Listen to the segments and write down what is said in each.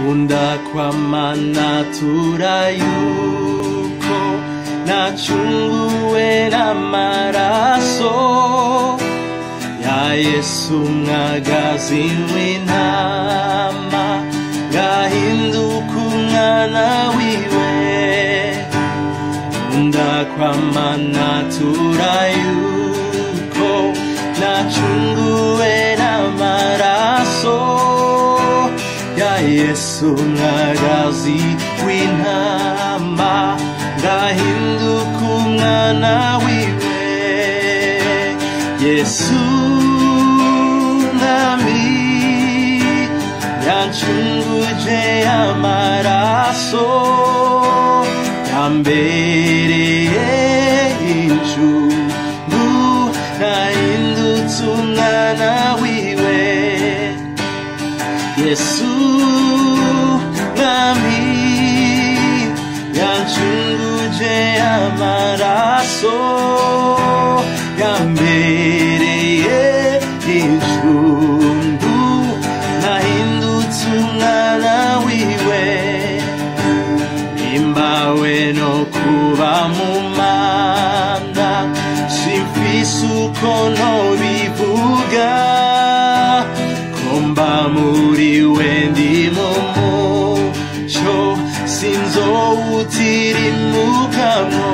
kunda kwamana turayuko nacunguwe n'amaraso ya yesu mwagazi w'intama ngahinduka umwana wiwe kunda kwamana turayuko nacunguwe n'amaraso ya yesu mwagazi w'intama ngahinduka umwana wiwe yesu nami yancunguje amaraso yambereye injungu nahindutse umwana wiwe yesu nami yancunguje amaraso yambereye injungu nahindutse umwana wiwe nimbawe no kuba mu mana simfise uko nobivuga komba muri we ndi mu muco sinzowutirimukamwo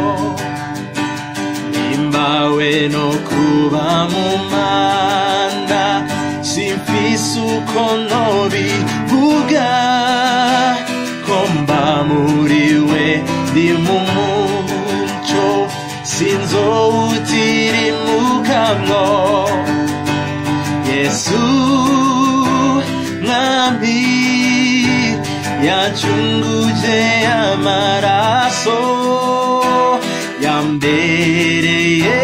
nimbawe no kuba mu mana simfise uko nobivuga komba muri we ndi mu muco sinzowutirimukamwo yesu mwami yacunguje amaraso yambereye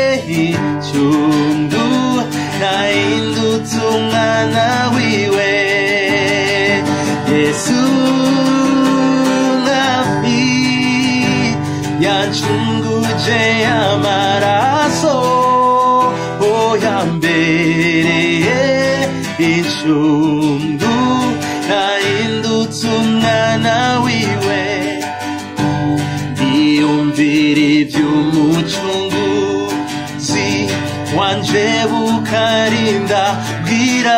icungu nahindutse umwana wiwe yesu mwami yacunguje amaraso oh yambereye icungu nahindutse umwana wiwe ndiyumvira iby'umucunguzi wanje bukarinda bwira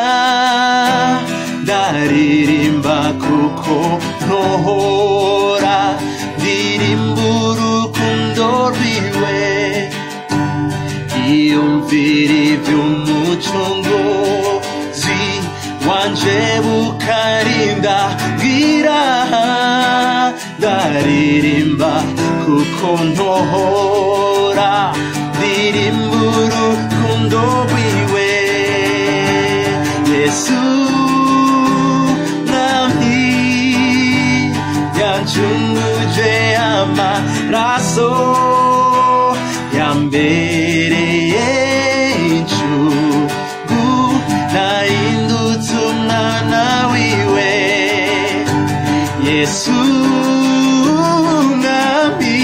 ndaririmba kuko ntohora ndirimba urukundo rwiwe ndiyumvira iby'umucunguzi wanje bukarinda bwira ndaririmba kuko ntohora ndirimba urukundo rwiwe yesu nami yancunguje amaraso yambereye incugu nahindutse umwana wiwe yesu mwami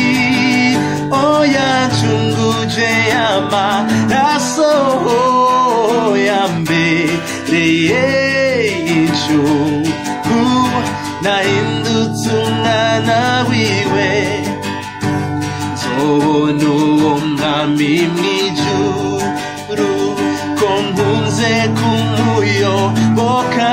oyancunguje amaraso yambereye incugu nahindutse umwana wiwe nzobona uwo mwami mwijuru ko nkunze kumuyoboka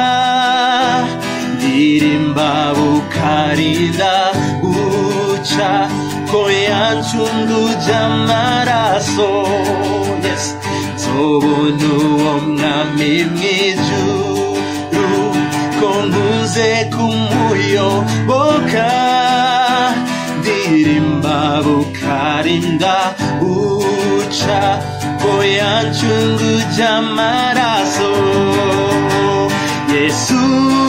ndirimba bukarinda buca ko yancunguje amaraso yes nzobona uwo mwami mwijuru ko nkunze kumuyoboka ndirimba bukarinda buca ko yancunguje amaraso yesu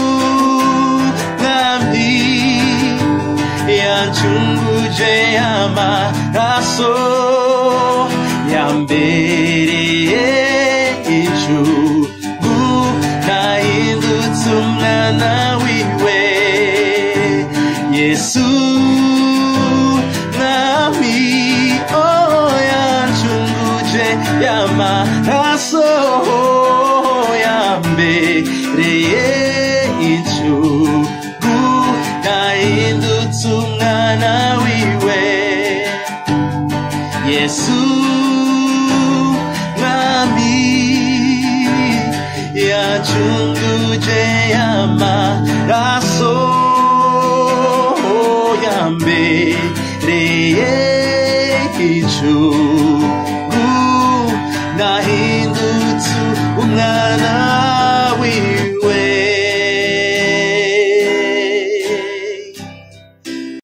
mwami yancunguje amaraso yambereye icugu nahindutse umwana wiwe yesu mwami oh yancunguje y'amaraso yambereye icugu 예수 남이 야 중두제야 말아소 야메레의 주구 나의